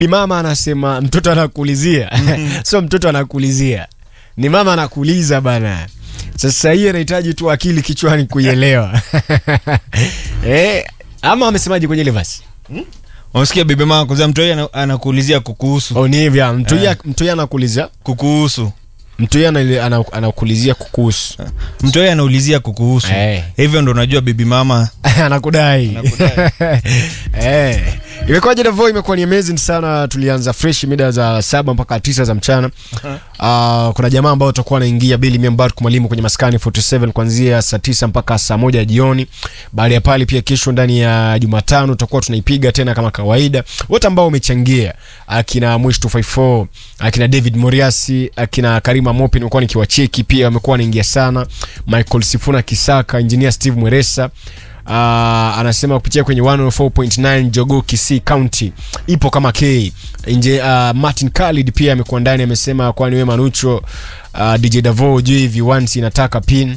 mama anasema mtoto anakuulizia sio mtoto anakuulizia ni mama anakuuliza bana sasa hii anahitaji tu akili kichwani kuielewa eh, ama amesemaje kwenye ile vasi Unasikia bibi mama kwanza mtu yeye ana- anakuulizia kukuhusu. oh, ni hivyo mtuia Eh. mtuia anakuulizia Kukuhusu. mtuia ana- ana- anakuulizia kukuhusu Mtu yeye anaulizia kukuhusu. Eh. Hivyo ndo unajua bibi mama anakudai Anakudai. eh. imekuwaje Davo? Imekuwa ni amazing sana. Tulianza fresh mida za saba mpaka tisa za mchana. Uh, kuna jamaa ambao watakuwa wanaingia Bili Miambark mwalimu kwenye maskani 47 kuanzia saa tisa mpaka saa moja jioni. Baada ya pale pia kesho ndani ya Jumatano tutakuwa tunaipiga tena kama kawaida. Wote ambao wamechangia akina Mwish 254 akina David Moriasi akina Karima Mopi nimekuwa nikiwacheki pia wamekuwa wanaingia sana. Michael Sifuna Kisaka, engineer Steve Mweresa Uh, anasema kupitia kwenye 104.9 Jogoo Kisii County ipo kama K nje. Uh, Martin Khalid pia amekuwa ndani, amesema kwani wewe Manucho, uh, DJ Davo juu hivi once inataka pin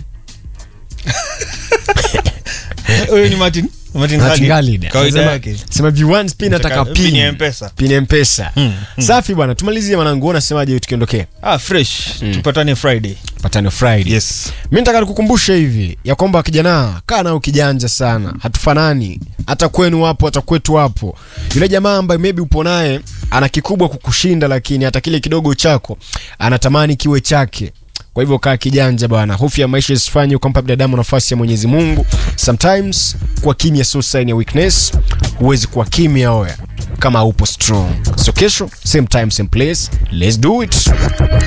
Huyu ni Martin. Martin Martin Khalid. Khalid Kawaida Anasema- yake. sema vi once pin nataka Nataka pin pin ya M-Pesa. pin ya M-Pesa. Mm, mm. Safi bwana, tumalizie mwanangu, unasemaje tukiondokea Ah, fresh. Tupatane Friday. patano Friday? Yes. mi nataka nikukumbushe hivi ya kwamba kijana kaa nao kijanja sana hatufanani hata kwenu wapo hata kwetu wapo yule jamaa ambaye maybe upo naye ana kikubwa kukushinda lakini hata kile kidogo chako anatamani kiwe chake kwa hivyo kaa kijanja bwana hofu ya maisha isifanye ukampa binadamu nafasi ya mwenyezi mungu sometimes kuwa kimya sio sign ya weakness huwezi kuwa kimya oya kama upo strong so kesho same time same place let's do it